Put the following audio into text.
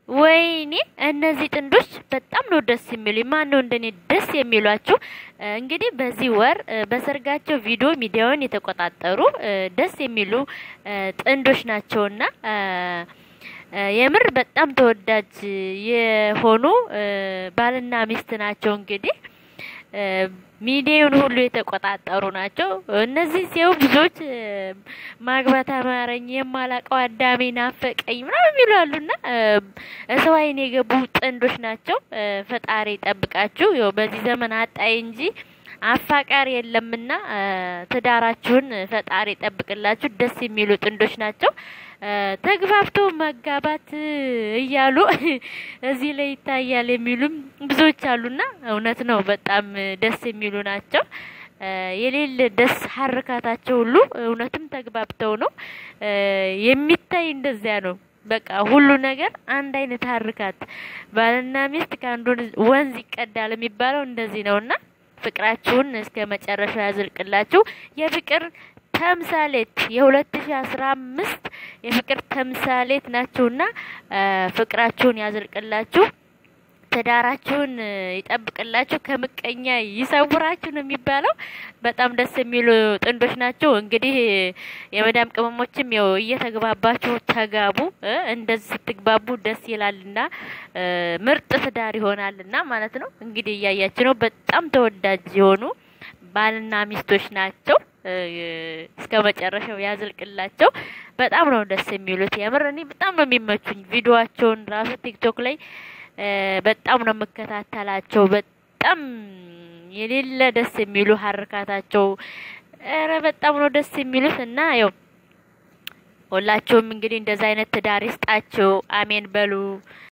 ወይኔ እነዚህ ጥንዶች በጣም ነው ደስ የሚሉ። ማን ነው እንደኔ ደስ የሚሏችሁ? እንግዲህ በዚህ ወር በሰርጋቸው ቪዲዮ ሚዲያውን የተቆጣጠሩ ደስ የሚሉ ጥንዶች ናቸውና የምር በጣም ተወዳጅ የሆኑ ባልና ሚስት ናቸው። እንግዲህ ሚዲያውን ሁሉ የተቆጣጠሩ ናቸው። እነዚህ ሲው ብዙዎች ማግባት አማረኝ፣ የማላቀው አዳሜ ናፈቀኝ ምናምን የሚሉ አሉና ሰው አይን የገቡ ጥንዶች ናቸው። ፈጣሪ ይጠብቃችሁ። ያው በዚህ ዘመን አጣይ እንጂ አፋቃሪ የለምና ትዳራችሁን ፈጣሪ ይጠብቅላችሁ። ደስ የሚሉ ጥንዶች ናቸው። ተግባብቶ መጋባት እያሉ እዚህ ላይ ይታያል የሚሉም ብዙዎች አሉና እውነት ነው። በጣም ደስ የሚሉ ናቸው። የሌለ ደስ ሀርካታቸው ሁሉ እውነትም ተግባብተው ነው የሚታይ። እንደዚያ ነው በቃ ሁሉ ነገር አንድ አይነት ሀርካት። ባልና ሚስት ከአንዱ ወንዝ ይቀዳል የሚባለው እንደዚህ ነውና ፍቅራችሁን እስከ መጨረሻው ያዝልቅላችሁ። የፍቅር ተምሳሌት የ2015 የፍቅር ተምሳሌት ናችሁና ፍቅራችሁን ያዝልቅላችሁ፣ ትዳራችሁን ይጠብቅላችሁ፣ ከምቀኛ ይሰውራችሁ ነው የሚባለው። በጣም ደስ የሚሉ ጥንዶች ናቸው። እንግዲህ የመዳም ቅመሞችም ያው እየተግባባችሁ ተጋቡ። እንደዚህ ስትግባቡ ደስ ይላልና ምርጥ ትዳር ይሆናልና ማለት ነው። እንግዲህ እያያችሁ ነው። በጣም ተወዳጅ የሆኑ ባልና ሚስቶች ናቸው። እስከ መጨረሻው ያዝልቅላቸው። በጣም ነው ደስ የሚሉት። የምር እኔ በጣም ነው የሚመቹኝ። ቪዲዮዋቸውን ራሱ ቲክቶክ ላይ በጣም ነው የምከታተላቸው። በጣም የሌለ ደስ የሚሉ ሀርካታቸው፣ ኧረ በጣም ነው ደስ የሚሉት እና ያው ሁላችሁም እንግዲህ እንደዛ አይነት ትዳር ይስጣችሁ። አሜን በሉ።